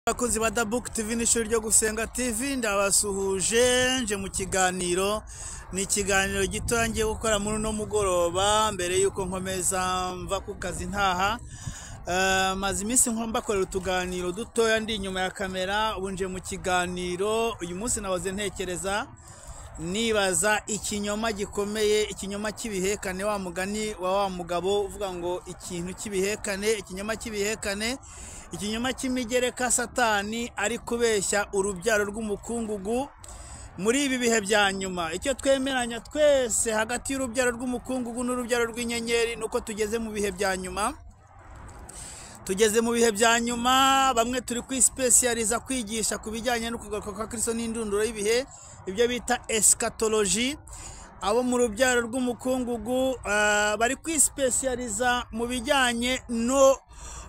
abakunzi ba dabuke tv n'ishuri ryo gusenga tv ndabasuhuje nje mu kiganiro ni ikiganiro gito ngiye gukora muri uno mugoroba mbere y'uko nkomeza mva ku kazi ntaha Eh, maze iminsi nko mbakorera utuganiro dutoya ndi inyuma ya kamera ubu nje mu kiganiro uyu munsi nahoze ntekereza nibaza ikinyoma gikomeye ikinyoma cy'ibihekane wa mugani wa wa mugabo uvuga ngo ikintu cy'ibihekane ikinyoma cy'ibihekane ikinyoma cy'imigereka satani ari kubeshya urubyaro rw'umukungugu muri ibi bihe bya nyuma icyo twemeranya twese hagati y'urubyaro rw'umukungugu n'urubyaro rw'inyenyeri ni uko tugeze mu bihe bya nyuma tugeze mu bihe bya nyuma bamwe turi kwisipesiyariza kwigisha ku bijyanye no kugaruka kwa kirisito n'indunduro y'ibihe ibyo bita esikatoloji abo mu rubyaro rw'umukungugu ah, bari kwisipesiyariza mu bijyanye no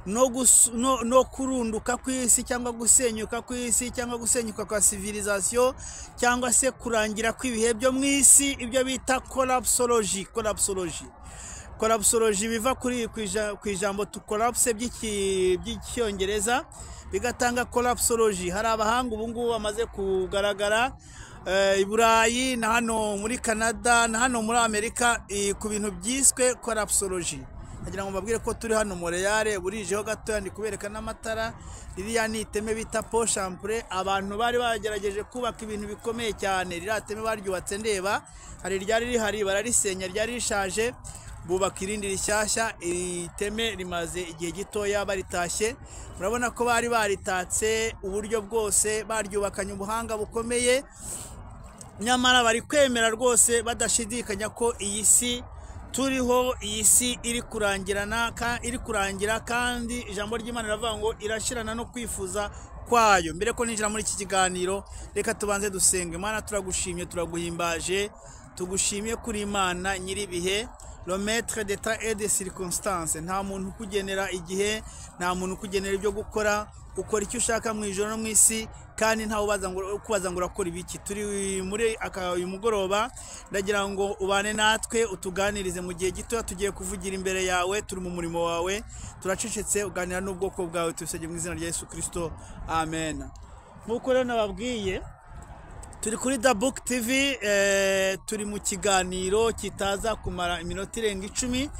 no, gus- no no kurunduka kw'isi cyangwa gusenyuka kw'isi cyangwa gusenyuka kwa civilisation cyangwa se kurangira kw'ibihe byo mu isi ibyo bita kolapsoloji kolapsoloji korapusoloji biva kuri ku ija- ku ijambo tukorapuse by'iki- by'icyongereza bigatanga korapusoloji hari abahanga ubu ngubu bamaze kugaragara eh, i burayi na hano muri canada na hano muri amerika eh, ku bintu byiswe korapusoloji nkagira ngo mbabwire ko turi hano moreyare burijeho gatoya ndi kubereka n'amatara ririya ni iteme bita po shampure abantu bari bagerageje kubaka ibintu bikomeye cyane ririya teme baryubatse ndeba hari iryari rihari bararisenya ryari rishaje bubaka irindi rishyashya iri teme rimaze igihe gitoya baritashye murabona ko bari baritatse uburyo bwose baryubakanye ubuhanga bukomeye nyamara bari kwemera rwose badashidikanya ko iyi si turiho iyi si iri kurangirana ka- iri kurangira kandi ijambo ry'imana riravuga ngo irashirana no kwifuza kwayo mbere ko ninjira muri iki kiganiro reka tubanze dusenge imana turagushimye turaguhimbaje tugushimye kuri imana nyir'ibihe le maître d'état et de circonstance nta muntu ukugenera igihe nta muntu ukugenera ibyo gukora ukora icyo ushaka mu ijoro no mu isi kandi ntawe ubaza ngo ukubaza ngo urakora ibiki turi muri aka uyu mugoroba ndagira ngo ubane natwe utuganirize mu gihe gitoya tugiye kuvugira imbere yawe turi mu murimo wawe turacecetse uganira n'ubwoko bwawe tubisabye mu izina rya Yesu Kristo amen nk'uko rero nababwiye turi kuri da buke tivi turi mu kiganiro kitaza kumara iminota irenga icumi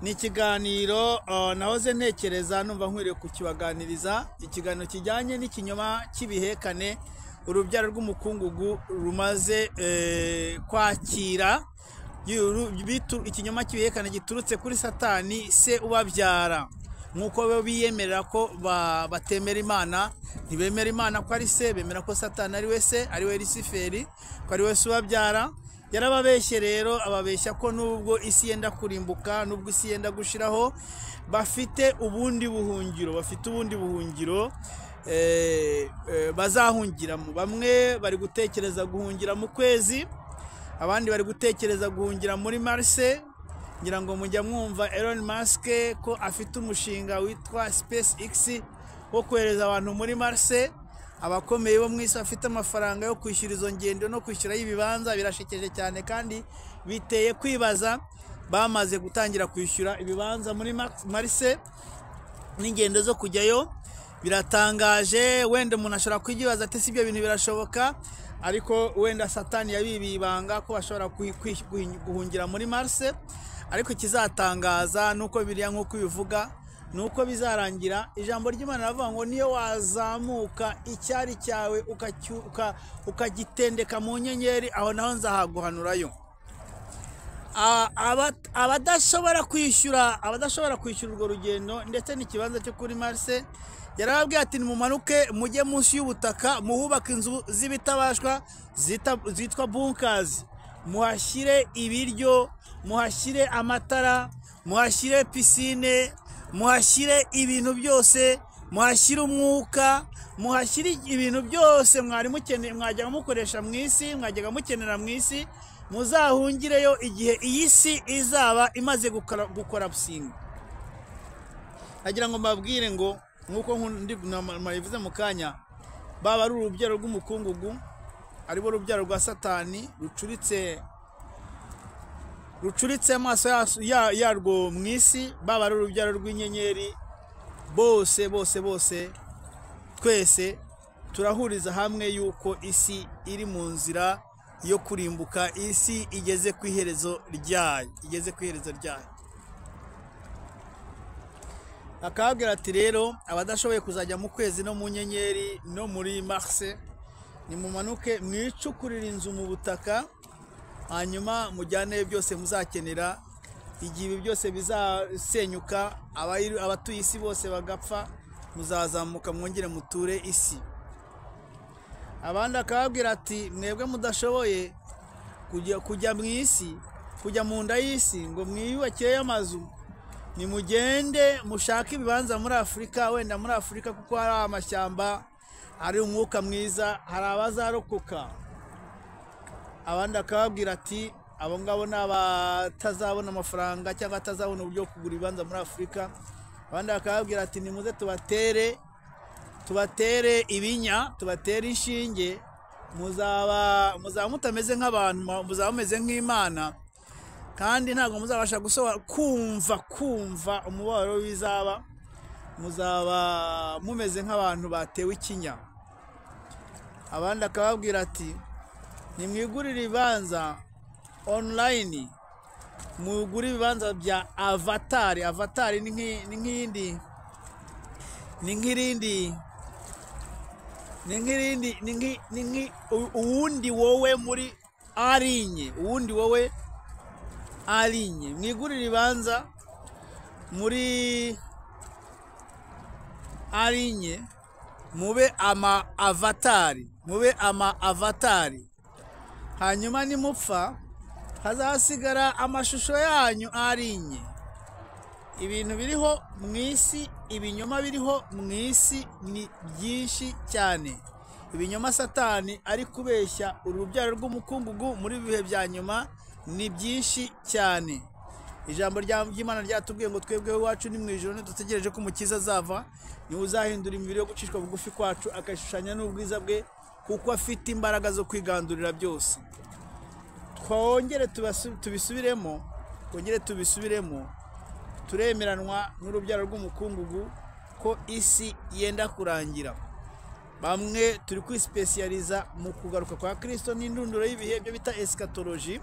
ni ikiganiro eh, nahoze ntekereza numva nkwiriye kukibaganiriza ikiganiro kijyanye n'ikinyoma cy'ibihekane urubyaro rw'umukungugu rumaze eh, kwakira y'uru- bitu- ikinyoma cy'ibihekane giturutse kuri satani se ubabyara nk'uko bo biyemerera ko ba- batemera imana ntibemera imana ko ari se bemera ko satani ari we se ari we risiferi ko ari we se ubabyara yarababeshye rero ababeshya ko nubwo isi yenda kurimbuka nubwo isi yenda gushiraho bafite ubundi buhungiro bafite ubundi buhungiro eh, eh, bazahungiramo bamwe bari gutekereza guhungira mu kwezi abandi bari gutekereza guhungira muri marise ngira ngo mujya mwumva Elon Musk ko afite umushinga witwa SpaceX wo kohereza abantu muri marise abakomeye bo mu isi bafite amafaranga yo kwishyura izo ngendo no kwishyura y'ibibanza birashekeje cyane kandi biteye kwibaza bamaze gutangira kwishyura ibibanza muri Mar- marise n'ingendo zo kujyayo biratangaje wenda umuntu ashobora kwibaza ati si ibyo bintu birashoboka ariko wenda satani yabibiye ibanga ko bashobora kuhi- kuhi- guhi- guhungira muri marise ariko ikizatangaza nuko biriya nk'uko ubivuga ni uko bizarangira ijambo ry'imana riravuga ngo niyo wazamuka icyari cyawe ukacyu- uka- ukagitendeka mu nyenyeri aho naho nzahaguhanurayo a- aba- abadashobora kwishyura abadashobora kwishyura urwo rugendo ndetse n'ikibanza cyo kuri marise yarababwiye ati nimumanuke mujye munsi y'ubutaka muhubake inzu z'ibitabashwa zita- zitwa bunkazi muhashyire ibiryo muhashyire amatara muhashyire pisine muhashyire ibintu byose muhashyire umwuka muhashyire ibintu byose mwari mukeneye mwajyaga mukoresha mu isi mwajyaga mukenera mu isi muzahungireyo igihe iyi si izaba imaze gukora- gukarapusinga nagira ngo mbabwire ngo nk'uko nku- ndi- na- nabivuze mu kanya baba ari urubyaro rw'umukungugu aribo rubyaro rwa satani rucuritse rucuritse amaso yaso- ya- yarwo mu isi baba ari urubyaro rw'inyenyeri bose bose bose twese turahuriza hamwe yuko isi iri mu nzira yo kurimbuka isi igeze ku iherezo ryayo igeze ku iherezo ryayo akababwira ati rero abadashoboye kuzajya mu kwezi no mu nyenyeri no muri marise nimumanuke mwicukurire inzu mu butaka hanyuma mujyane byose muzakenera igihe ibi byose bizasenyuka abayiri- abatuye isi bose bagapfa muzazamuka mwongere muture isi abandi akababwira ati mwebwe mudashoboye kujya- kujya mu isi kujya mu nda y'isi ngo mwiyubakireyo amazu nimugende mushake ibibanza muri afurika wenda muri afurika kuko hari amashyamba hari umwuka mwiza hari abazarokoka abandi akababwira ati abo ngabo ni abatazabona amafaranga cyangwa atazabona uburyo bwo kugura ibibanza muri afurika abandi bakababwira ati nimuze tubatere tubatere ibinya tubatere inshinge muzaba muzaba mutameze nk'abantu muzaba mumeze nk'imana kandi ntabwo muzabasha gusobanura kumva kumva umubabaro w'ibizaba muzaba mumeze nk'abantu batewe ikinya abandi akababwira ati nimwigurire ibibanza online mugure ibibanza bya avatari avatari ni nk'i- ni nk'iyindi ni nk'irindi ni nk'irindi ni nk'i- ni nk'i- u- uwundi wowe muri arinye uwundi wowe arinye mwigurire ibibanza muri arinye mube ama avatari mube ama avatari hanyuma nimupfa hazasigara amashusho yanyu arinye ibintu biriho mu isi ibinyoma biriho mu isi ni byinshi cyane ibinyoma satani ari kubeshya uru rubyaro rw'umukungugu muri bihe bya nyuma ni byinshi cyane ijambo rya- ry'imana ryatubwiye ngo twebweho iwacu ni mu ijoro ntidutegereje ko umukiza azava niwe uzahindura imibiri yo gucishwa bugufi kwacu akayishushanya n'ubwiza bwe kuko afite imbaraga zo kwigandurira byose twongere tubasu- tubisubiremo twongere tubisubiremo turemeranwa n'urubyaro rw'umukungugu ko isi yenda kurangira bamwe turi kwisipesiyariza mu kugaruka kwa kirisito n'indunduro y'ibihe byo bita esikatoloji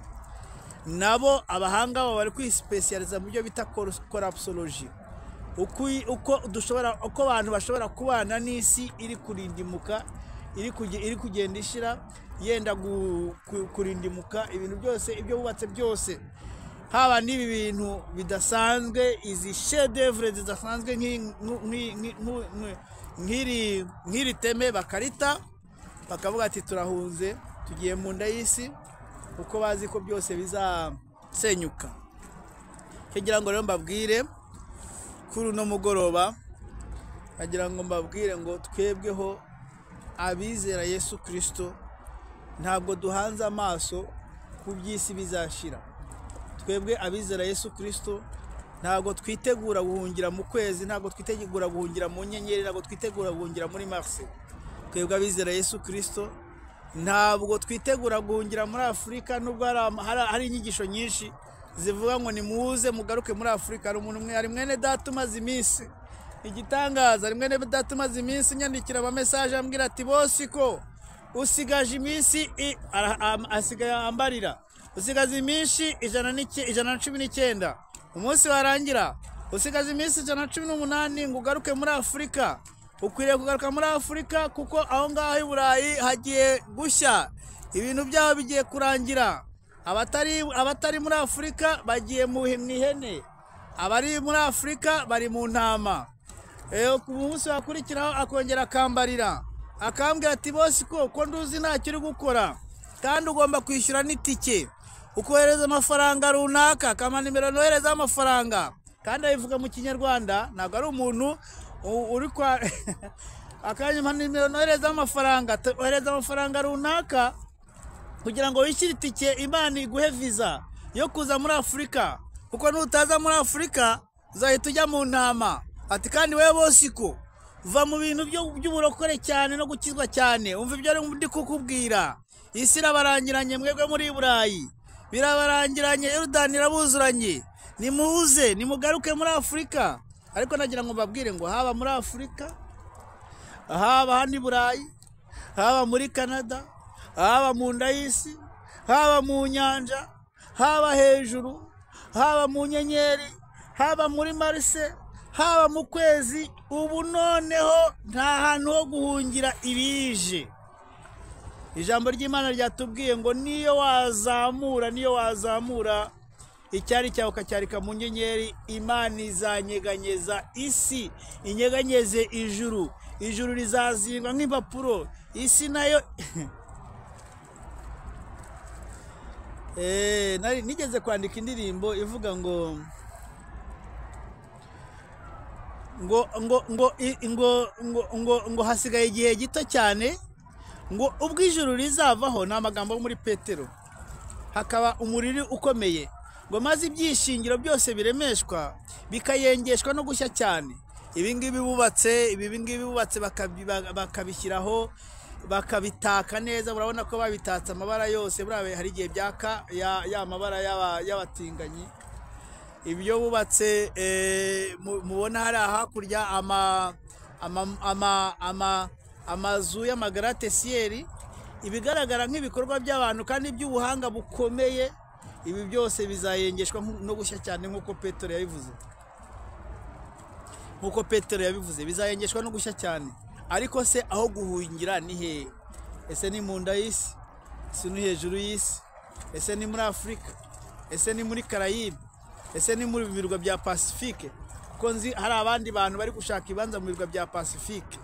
nabo abahanga baba bari kwisipesiyariza mu byo bita korapusoloji uko uko dushobora uko abantu bashobora kubana n'isi iri kurindimuka iri kuge- iri kugenda ishira yenda gu- ku- kurindimuka ibintu byose ibyo bubatse byose haba n'ibi bintu bidasanzwe izi shedevure zidasanzwe nk'i- nk'u- nk'i- nk'i- nk'u- nk'i- nk'iri nk'iri teme bakarita bakavuga ati turahunze tugiye mu nda y'isi kuko bazi ko byose bizasenyuka icyo ngira ngo rero mbabwire kuri uno mugoroba nagira ngo mbabwire ngo twebweho abizera yesu kirisito ntabwo duhanze amaso ku by'isi bizashira twebwe abizera yesu kirisito ntabwo twitegura guhungira mu kwezi ntabwo twitegura guhungira mu nyenyeri ntabwo twitegura guhungira muri marise twebwe abizera yesu kirisito ntabwo twitegura guhungira muri afurika nubwo hari ama- hari- hari inyigisho nyinshi zivuga ngo nimuze mugaruke muri afurika hari umuntu umwe hari mwene data umaze iminsi igitangaza hari mwene data umaze iminsi nyandikira amamesaje ambwira ati bosiko usigaje iminsi i- ara- am- asigaye ambarira usigaze iminsi ijana n'ike- ijana na cumi n'icyenda umunsi warangira usigaze iminsi ijana na cumi n'umunani ngo ugaruke muri afurika ukwiriye kugaruka muri afurika kuko aho ngaho i burayi hagiye gushya ibintu byabo bigiye kurangira abatari abatari muri afurika bagiye mu mu ihene abari muri afurika bari mu ntama Eh, ku munsi wakurikiraho akongera akambarira akambwira ati bose ko ko nduzi ntacyo uri gukora kandi ugomba kwishyura n'itike ukohereza amafaranga runaka akamara nimero noherezaho amafaranga kandi abivuga mu kinyarwanda ntabwo ari umuntu u- uri kwa akanyuma nimero noherezaho amafaranga te- ohereza amafaranga runaka kugira ngo wishyure itike imana iguhe viza yo kuza muri afurika kuko nutaza muri afurika uzahita ujya mu ntama ati kandi wowe bosiko va mu bintu byo- by'uburokore cyane no gukizwa cyane umva ibyo ndi kukubwira isi irabarangiranye mwebwe muri burayi birabarangiranye erudani irabuzuranye nimuze nimugaruke muri afurika ariko nagira ngo mbabwire ngo haba muri afurika haba hano i burayi haba muri canada haba mu nda y'isi haba mu nyanja haba hejuru haba mu nyenyeri haba muri marise haba mu kwezi ubu noneho nta hantu ho guhungira ibije ijambo ry'imana ryatubwiye ngo niyo wazamura niyo wazamura icyari cyawe ukacyarika mu nyenyeri imana izanyeganyeza isi inyeganyeze ijuru ijuru rizazingwa nk'impapuro isi nayo Eh, nari- nigeze kwandika indirimbo ivuga ngo ngo ngo ngo i- ngo ngo ngo ngo hasigaye igihe gito cyane ngo ubwo ijuru rizavaho ni amagambo yo muri petero hakaba umuriri ukomeye ngo maze ibyishingiro byose biremeshwa bikayengeshwa no gushya cyane ibi ngibi bubatse ibi ngibi bubatse bakabi- ba- bakabishyiraho bakabitaka neza urabona ko babitatse amabara yose buriya hari igihe byaka ya, ya mabara y'aba- y'abatinganyi ibyo bubatse eh, mu- mubona hari hakurya ama- ama- ama- ama- amazu y'amagaratesiyeri ibigaragara nk'ibikorwa by'abantu kandi by'ubuhanga bukomeye ibi byose bizayengeshwa nku- no gushya cyane nk'uko petero yabivuze nk'uko petero yabivuze bizayengeshwa no gushya cyane ariko se aho guhungira ni hehe ese ni mu nda y'isi ese ni hejuru y'isi ese ni muri afurika ese ni muri karayibe ese ni muri birwa bya pasifike kuko nzi hari abandi bantu bari gushaka ibibanza mu birwa bya pasifike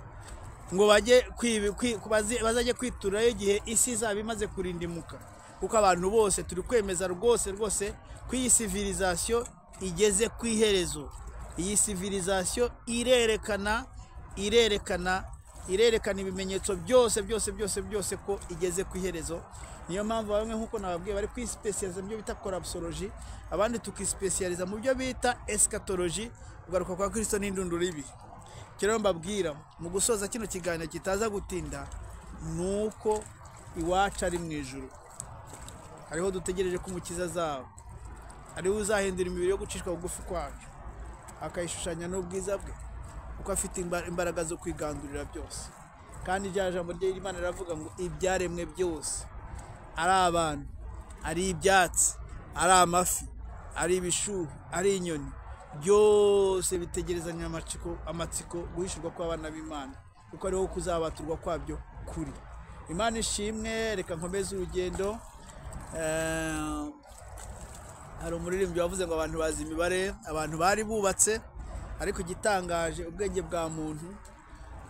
ngo bajye kwibi- kwi- bazi- bazajye kwiturayo igihe isi izaba imaze kurindimuka kuko abantu bose turi kwemeza rwose rwose ko iyi sivirizasiyo igeze ku iherezo iyi sivirizasiyo irerekana irerekana irerekana ibimenyetso byose byose byose byose ko igeze ku iherezo niyo mpamvu bamwe nk'uko nababwiye bari kwisipesiyaliza mu byo bita korapusoloji abandi tukisipesiyaliza mu byo bita esikatoloji kugaruka kwa kirisito n'indunduro y'ibihe rero mbabwira mu gusoza kino kiganiro kitaza gutinda ni uko iwacu ari mu ijoro hariho dutegereje ko umukiza azaba ariwe uzahindura imibiri yo gucishwa bugufi kwacu akayishushanya n'ubwiza bwe kuko afite imba- imbaraga zo kwigandurira byose kandi rya jambo ry'imana riravuga ngo ibyaremwe byose ari abantu ari ibyatsi ari amafi ari ibishuhe ari inyoni byose bitegerezanya amatsiko amatsiko guhishurwa kw'abana b'imana kuko ariho kuzabaturwa kwabyo kuri imana ishimwe reka nkomeze urugendo Eh, hari umuririmbyi wavuze ngo abantu bazi imibare abantu bari bubatse ariko igitangaje ubwenge bwa muntu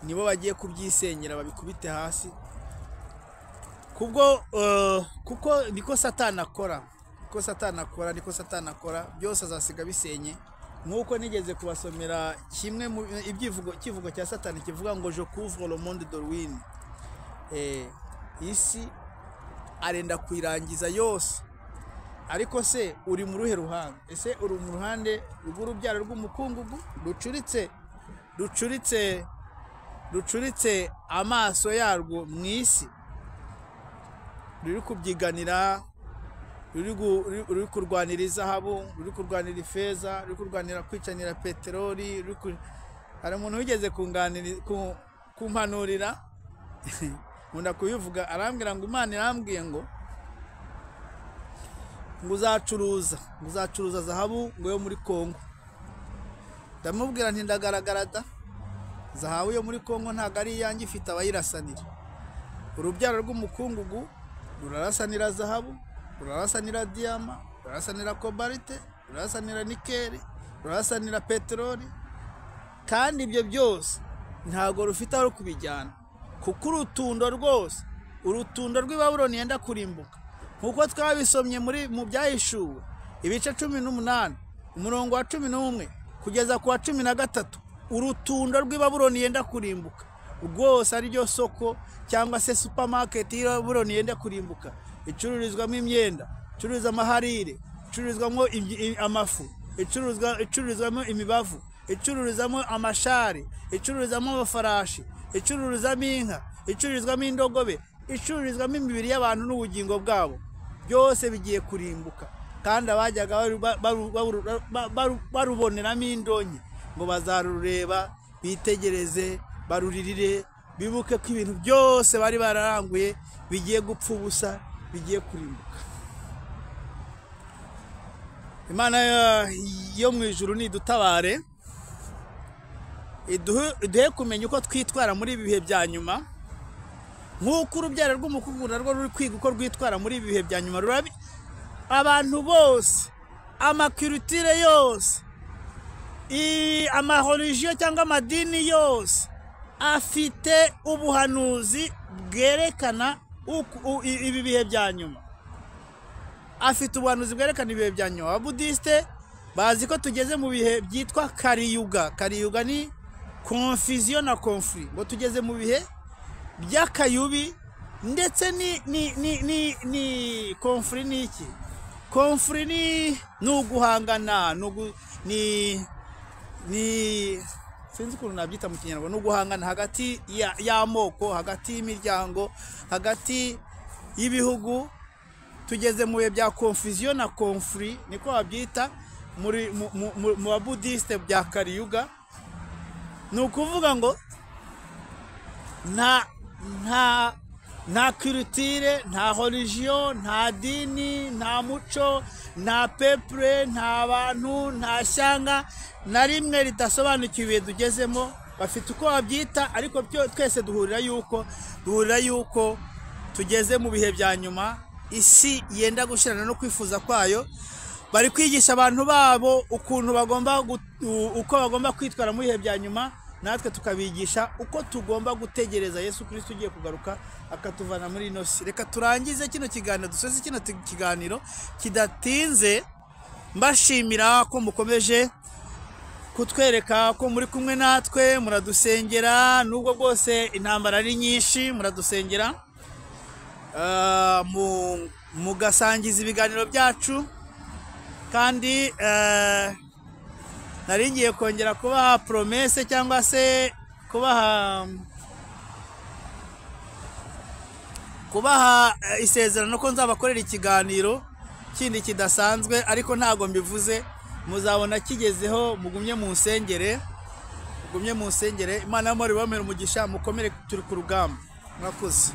nibo bagiye kubyisenyera babikubite hasi kubwo eh, kuko niko satani akora niko satani akora niko satani akora byose azasiga bisenye nk'uko nigeze kubasomera kimwe mu ibyivugo ikivugo cya satani kivuga ngo je couvre le monde de ruine eh, isi arenda kuyirangiza yose ariko se uri mu ruhe ruhande ese uri mu ruhande rw'urubyaro rw'umukungugu rucuritse rucuritse rucuritse amaso yarwo mu isi ruri kubyiganira ruri gu- ruri- ruri kurwanira izahabu ruri kurwanira ifeza ruri kurwanira kwicanira peteroli ruri ku- hari umuntu wigeze kunganiri- ku- kumpanurira nkunda kubivuga arambwira ngo imana irambwiye ngo ngo uzacuruza ngo uzacuruza zahabu ngo yo muri kongo ndamubwira nti ndagaragara da zahabu yo muri kongo ntabwo ari iyanjye ifite abayirasanira urubyaro rw'umukungugu rurarasanira zahabu rurarasanira diyama rurarasanira kobalite rurarasanira nikeli rurarasanira peteroli kandi ibyo byose ntabwo rufite aho kubijyana kuko urutundo rwose urutundo rw'ibabuloni yenda kurimbuka nk'uko twabisomye muri mu byahishuwe ibice cumi n'umunani umurongo wa cumi n'umwe kugeza ku wa cumi na gatatu urutundo rw'ibabuloni yenda kurimbuka rwose ariryo soko cyangwa se supamaketi y'ibabuloni yenda kurimbuka icururizwamo imyenda icuruza amaharire icururizwamo ibyi- i- amafu icuruzwa icururizwamo imibavu icururizamo amashari icururizamo amafarashi icururizamo inka icururizwamo indogobe icururizwamo imibiri y'abantu n'ubugingo bwabo byose bigiye kurimbuka kandi abajyaga baru- baru- baru- ba- baru- baruboneramo indonke ngo bazarureba bitegereze baruririre bibuke ko ibintu byose bari bararanguye bigiye gupfa ubusa bigiye kurimbuka imana ya- yo mu ijuru nidutabare iduhe iduhe kumenya uko twitwara muri ibi bihe bya nyuma nk'uko urubyaro rw'umukungu narwo ruri kwiga uko rwitwara muri ibi bihe bya nyuma rurabi abantu bose amakiritire yose i- amahorijiyo cyangwa amadini yose afite ubuhanuzi bwerekana uku- u- i- ibi bihe bya nyuma afite ubuhanuzi bwerekana ibihe bya nyuma ababudisite bazi ko tugeze mu bihe byitwa kariyuga kariyuga ni konfiziyo na konfuri ngo tugeze mu bihe by'akayubi ndetse ni ni ni ni ni konfuri ni iki konfuri ni ni uguhangana ni ugu- ni ni sinzi ukuntu nabyita mu kinyarwanda no guhangana hagati ya- y'amoko hagati y'imiryango hagati y'ibihugu tugeze mu bihe bya konfiziyo na konfuri niko babyita muri mu- mu- mu- mu babudisite bya kariyuga ni ukuvuga ngo nta nta nta kirutire nta horijiyo nta dini nta muco nta pepure nta bantu nta shyanga na rimwe ridasobanukiwe ibihe tugezemo bafite uko babyita ariko byo twese duhurira yuko duhurira yuko tugeze mu bihe bya nyuma isi yenda gushyirana no kwifuza kwayo bari kwigisha abantu babo ukuntu bagomba gu- u- uko bagomba kwitwara mu bihe bya nyuma natwe tukabigisha uko tugomba gutegereza yesu kirisito ugiye kugaruka akatuvana muri ino si reka turangize kino kiganiro dusoze kino ti- kiganiro kidatinze mbashimira ko mukomeje kutwereka ko muri kumwe natwe muradusengera nubwo bwose intambara ari nyinshi muradusengera Ah, mu- mugasangiza ibiganiro byacu kandi eh, nari ngiye kongera kubaha promese cyangwa se kubaha kubaha eh, isezerano ko nzabakorera ikiganiro kindi kidasanzwe ariko ntabwo mbivuze muzabona kigezeho mugumye mu nsengere mugumye mu nsengere imana y'amahoro ibamere umugisha mukomere turi ku rugamba mwakoze